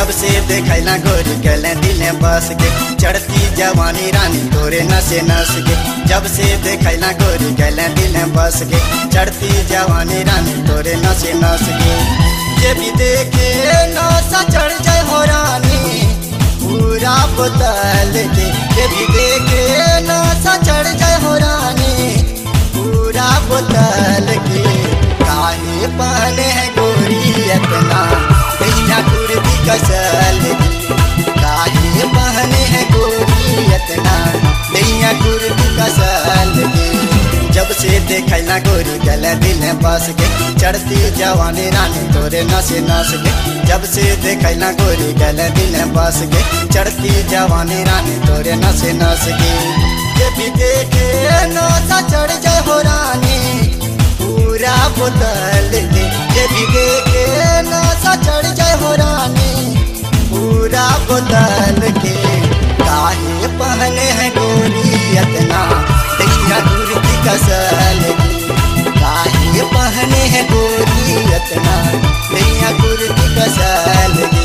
जब से देखैला गोरी गले दिले बस के चढ़ती जवानी रानी तोरे नसे नस के जब से देखैला गोरी गले दिले बस के चढ़ती जवानी रानी तोरे नसे नस के ये भी देखे नशा चढ़ जाए हो रानी पूरा बोतल के ये भी देखे नशा चढ़ जाए हो रानी पूरा बोतल के काहे पहने है गोरी इतना भैया कुर्ती कसल की काहे पहने है गोरी इतना भैया कुर्ती कसल की जब से देखैला गोरी गल दिल बस के चढ़ती जवानी रानी तोरे नसे नस के जब से देखैला गोरी गल दिल बस के चढ़ती जवानी रानी तोरे नसे नस के ये भी देखे नशा चढ़ जाए हो रानी पूरा बोतल के ये भी देखे नशा चढ़ जाए हो रानी पूरा बोतल के काहे पहने हैं गोरी इतना दैया कुर्ती कसल की काहे पहने हैं गोरी इतना दैया कुर्ती कसल की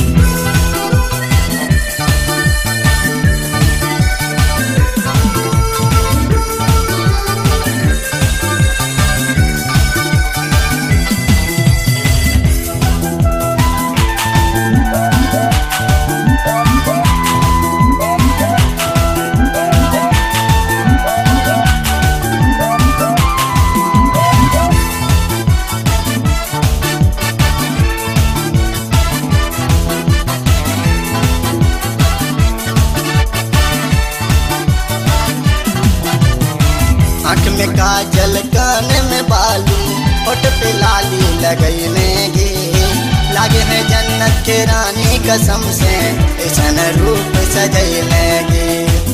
आँख में काजल कान में बालू होठ पे लाली लगैने गे लागे है जन्नत के रानी कसम से ऐसन रूप सजैले गे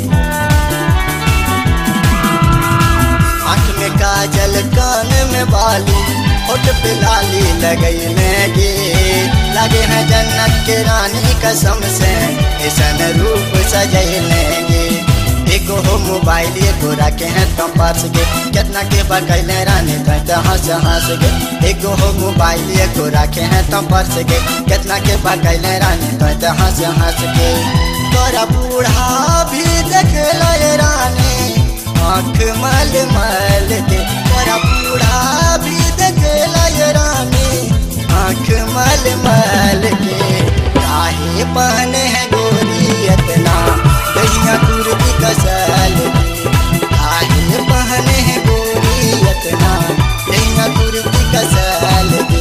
आँख में काजल कान में बालू होठ पे लाली लगैले गे लागे है जन्नत के रानी कसम से ऐसन रूप सजैले गे एगो हो मोबाइल एगो रखे हैं तो पास के कितना के बकैले रानी तो हंस हंस के एगो हो मोबाइल एगो रखे हैं तो पर्स के कितना के बकैले रानी तो हंस हंस के तोरा बूढ़ा भी देखे ले रानी आँख मल मल के तोरा बूढ़ा भी देखे ले रानी आँख मल मल के काहे पहने हैं गोरी इतना दैया कुर्ती कसल काहे पहने हैं गोरी इतना दैया कुर्ती कसल की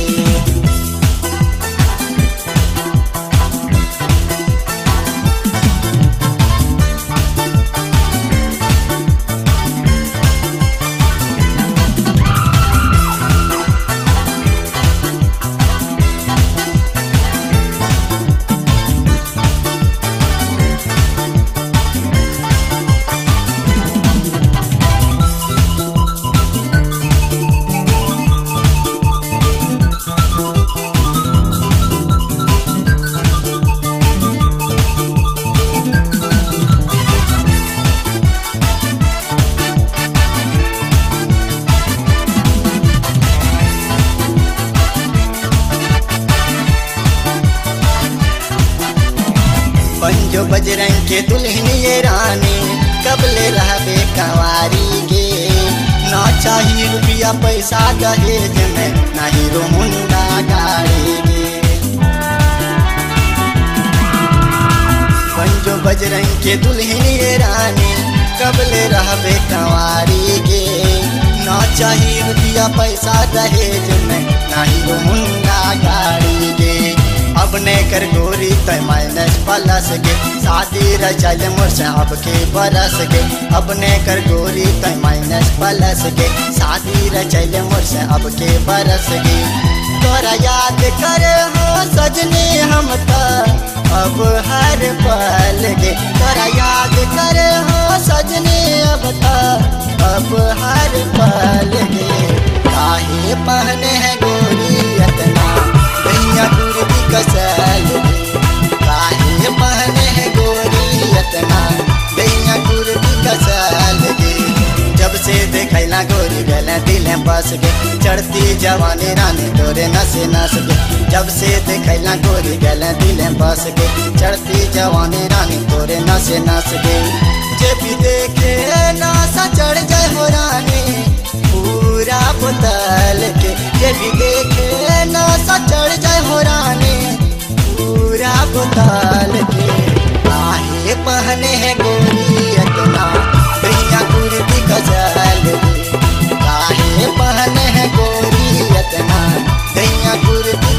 पंजो बजरंग के दुल्हन ये रानी कबले रहबे कंवारी गे ना चाहिए रुपया पैसा दहेज में ना हीरो मुंडा गाड़ी गे पंजो बजरंग के दुल्हन ये रानी कबले रहबे कंवारी गे ना चाहिए रुपया पैसा दहेज में ना हीरो मुंडा गाड़ी गे अब ने कर गोरी तय माइनस प्लस के शादी रचल मोर से अब के बरस के अब ने कर गोरी तय माइनस प्लस के शादी रचल मोर से अब के बरस के तोरा याद करे हो सजनी हम तो अब हर पल के तोरा याद करे हो सजनी अब तो अब हर पल के काहे पहने हैं गोरी इतना दैया कुर्ती कसल काहे पहने हैं गोरी इतना दैया कुर्ती कसल जब से देखैला गोरी गले दिल बस के चढ़ती जवानी रानी तोरे नसे नस के जब से देखैला गोरी गैला दिल बस के चढ़ती जवानी रानी तोरे नसे नस के जे भी देखे नासा चढ़ जाए हो रानी पूरा बोतल के जे भी देखे नासा चढ़ जाए हो रानी पूरा बोतल के आहे पहने है गोरी इतना भैया कुर्ती गजल के काहे पहने है गोरी इतना भैया कुर्ती